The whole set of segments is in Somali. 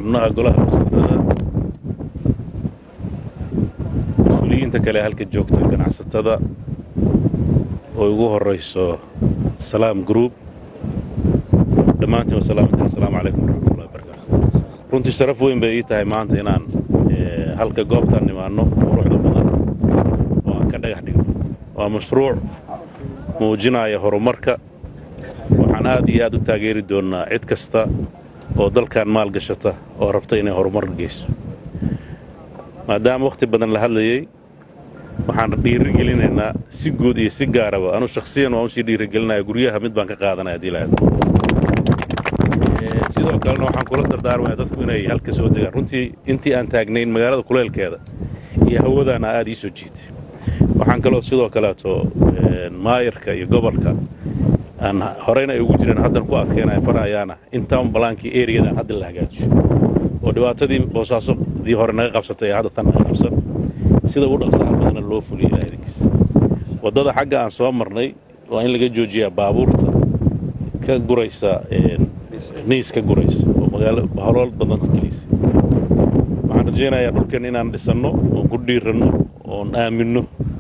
xubnaha golaha wasiirada mas-uuliyiinta kale halka joogta ganacsatada oo ugu horayso salaam group dhammaantiin wasalaamantiin assalaamu calaykum waraxmatullahi wabarakaatu runtii sharaf weyn bay ii tahay maanta inaan halka goobtaan nimaanno quruxda badan oo aan ka dhagax dhigno waa mashruuc muujinaya horumarka waxaan aad iyo aad u taageeri doonnaa cid kasta oo dalkan maal gashata oo rabta inay horumar geyso maadaama wakhti badan la hadlayey waxaan dhiirigelinaynaa si guud iyo si gaaraba anu shakhsiyan waan usii dhiirigelinaya guryaha mid baan ka qaadanaya hadii lahayd sidoo kalena waxaan kula dardaarmaya dadku inay halka soo degaan runtii intii aan taagnayn magaalada kuleelkeeda iyo hawadaana aad ii soo jiitay waxaan kaloo sidoo kaleeto maayarka iyo gobolka aan horeyna ay ugu jireen haddan ku adkeynaya farayaana intaan balaankii eriyadan hadda la hagaajiyo oo dhibaatadii boosaasadii hore naga qabsatay ee hadda tan naga qabsan sida u dhaqsaha badana loo fuliyo ilaadankiisa waddada xagga aan soo marnay waa in laga joojiyaa baabuurta ka guraysa niis ka guraysa oo magaalo holool badan geliysa waxaan rajaynayaa dhulkan inaan dhisanno oon ku dhiiranno oon aaminno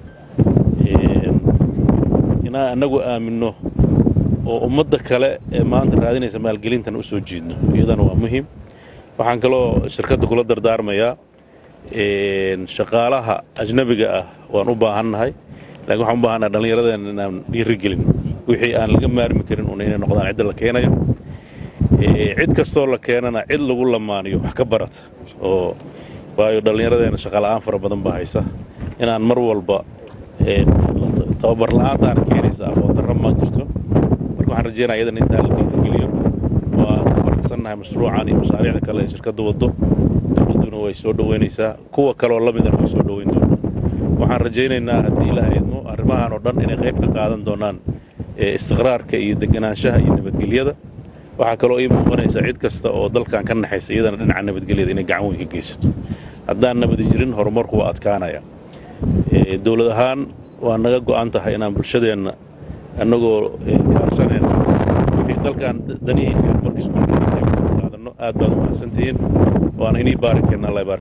inaan annagu aaminno oo ummadda kale ee maanta raadinaysa maalgelintan u soo jiidno iyadana waa muhiim waxaan kaloo shirkadda kula dardaarmayaa shaqaalaha ajnabiga ah waan u baahannahay laakiin waxaan u baahannaha dhallinyaradeenna inaan dhiirigelin wixii aan laga maarmi karin un inay noqdaan cidda la keenayo cid kastoo la keenana cid lagu lamaaniyo wax ka barata oo waayo dhallinyaradeenna shaqaala'aan fara badan baa haysa inaan mar walba tababar la'aantaana keenaysa aqoon darra ma jirto marka waxaan rajeynaya iyadan intaa la dhiirigeliyo waa ku faraxsannahay mashruucan iyo mashaariicda kale ee shirkadda waddo dowladduna way soo dhoweynaysaa kuwa kaleoo la midana way soo dhoweyn doonaan waxaan rajaynaynaa haddii ilaha idmo arrimahan oo dhan inay qayb ka qaadan doonaan istiqraarka iyo deganaanshaha iyo nabadgelyada waxaa kaloo ii muuqanaysa cid kasta oo dalkan ka naxaysa iyadana dhinaca nabadgelyada inay gacan weyn ka geysato haddaan nabadi jirin horumarku waa adkaanaya dowlad ahaan waa naga go'an tahay inaan bulshadeenna annagoo kaashanayna wixii dalkan danihiisa horumarkiisa ku qaadanno aad baad u mahadsantihiin waana inii baarikeenna allah